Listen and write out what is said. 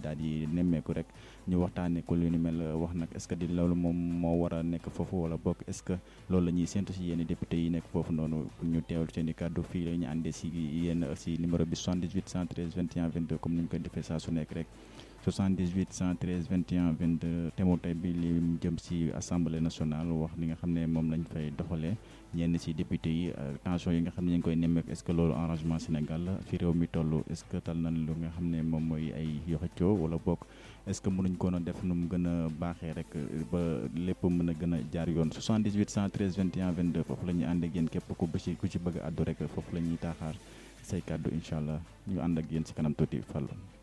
daal di nemmeeku rek ñu waxtaanee ko lu ni mel wax nag est-ce que di loolu moom moo war a nekk foofu wala bokk est-ce que loolu la ñuy séntu si yenn député yi nekk foofu noonu ñu teewlu seen i kàddu fii la ñu àndee si yenn si numéro bi 78 113 21 22 comme ni ñu koy defee saa su nekk rek 78 113 21 22 thème tey bi li jëm si assemblée nationale wax li nga xam ne moom lañ fay doxalee ñenn si député yi tension yi nga xam ne ñu ngi koy nemmeeku est-ce que loolu arrangement Sénégal la fi réew mi toll est-ce que tal nañ lu nga xam ne moom mooy ay yoxacoo wala bokk est-ce que mënuñ ko def nu mu gën a baaxee rek ba lépp mën a gën a jaar yoon 78 113 21 22 foofu la ñuy ànd ak yéen képp ku bësi ku ci bëgg a àddu rek foofu la ñuy taaxaar say kàddu incha allah ñu ànd ak yéen si kanam tuuti Fallou